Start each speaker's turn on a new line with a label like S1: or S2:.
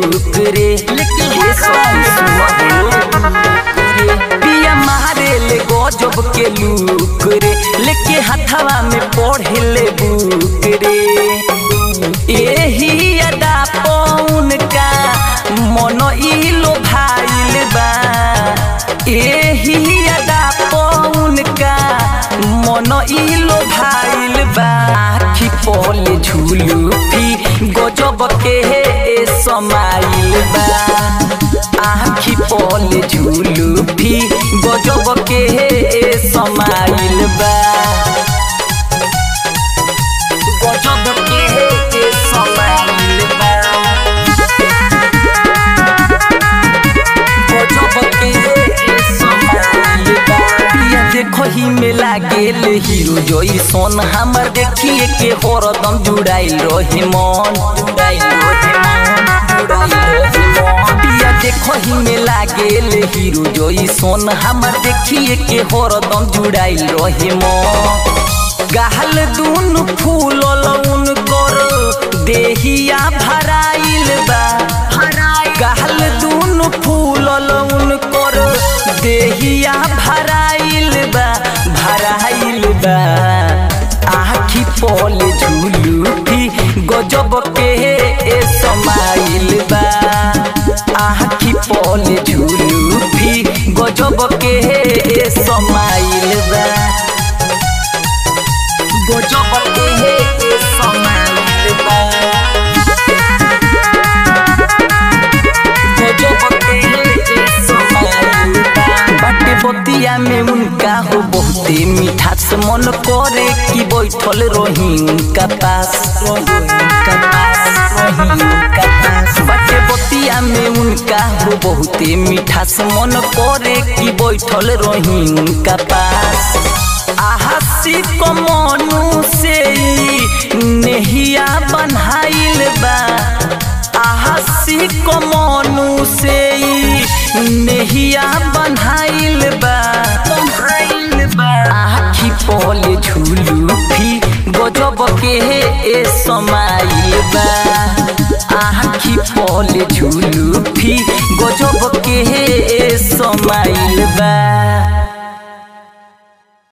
S1: look रे लेकिन ये सॉन्ग सुनो रे पिया मारे ले गजब के लूक रे लेके हथवा में पढ़े ले बुक रे एही अदा पौन का मन इलो भाइल बा एही अदा पौन का मन इलो भाइल बा आखी पले झुलू फी गजब के हे समाइल बा आखी पले झुलू फी गजब के हे समाइल बा गजब के हे समाइल बा गजब के हे समाइल बा पिया देखो ही में लागेल हीरो जोई सोन हमर देखिए के हरदम जुड़ाइल रहे मन जुड़ाइल रहे मन जुड़ाइल रहे मन पिया देखो ही में लागेल हीरो जोई सोन हमर देखिए के हरदम जुड़ाइल रहे मन गाहल दून फूल लउन कर देहिया भराइल बा गाहल दून फूल लउन कर देहिया भराइल बा भराइल बा आखी पल झुलू भी गजब के ए समाइल बा आखी पल झुलू भी गजब के ए समाइल बा गजब के हे समाइल बा गजब के हे समाइल बा बाटे बतिया में उनका हो बहुते मिठास मन करे कि बैठल रही उनका पास रही उनका पास रही उनका पास बाटे बतिया में उनका हो बहुते मिठास मन करे कि बैठल रही उनका पास आहसी को मनु से नेहिया बनहाइल बा आहसी को मनु से नेहिया बनहाइल बा बनहाइल बा आखी पले झुलू भी गजब के ए समाइल बा आखी पले झुलू भी गजब के ए समाइल बा